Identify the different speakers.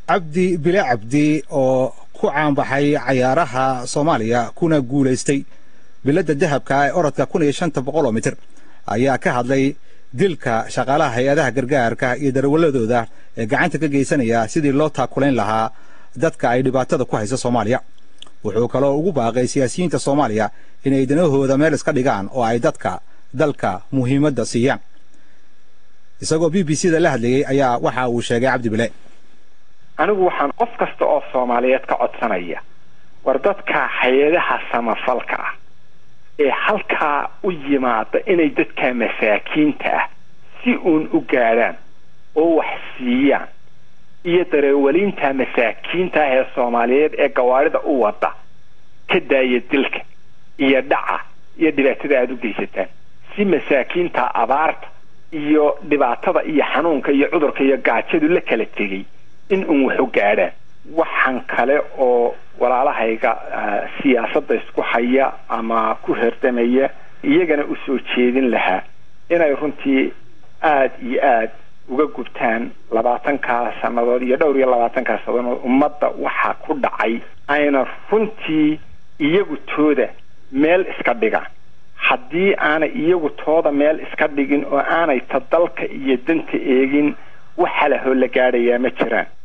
Speaker 1: cabdi bile cabdi oo ku caanbaxay cayaaraha soomaaliya kuna guulaystay biladda dahabka ee orodka kun iyo shanta boqol oo mitir ayaa ka hadlay dilka shaqaalaha hay-adaha gargaarka iyo darwaladooda ee gacanta ka geysanaya sidii loo taakulayn lahaa dadka ay dhibaatada ku hayso soomaaliya wuxuu kaloo ugu baaqay siyaasiyiinta soomaaliya inay danahooda meel iska dhigaan oo ay dadka dalka muhiimadda siiyaan isagoo b b c da la hadlayey ayaa waxa uu sheegay cabdi bile
Speaker 2: anigu waxaan qof kasta oo soomaaliyeed ka codsanaya war dadka hay-adaha samafalka ah ee halkaa u yimaada inay dadka masaakiinta ah si uun u gaadhaan oo wax siiyaan iyo dareewaliinta masaakiinta ah ee soomaaliyeed ee gawaarida u wada ka daaya dilka iyo dhaca iyo dhibaatada aada u geysataan si masaakiinta abaarta iyo dhibaatada iyo xanuunka iyo cudurka iyo gaajadu la kala tegay in uun wax u gaadhaan waxaan kale oo walaalahayga siyaasadda isku haya ama ku herdamaya iyagana u soo jeedin lahaa inay runtii aada iyo aada uga gubtaan labaatankaa sannadood iyo dhowr iyo labaatankaa sannadood ummadda waxaa ku dhacay ayna runtii iyagu tooda meel iska dhigaan haddii aanay iyagu tooda meel iska dhigin oo aanay ta dalka iyo danta eegin wax halahoo la gaadhayaa ma jiraan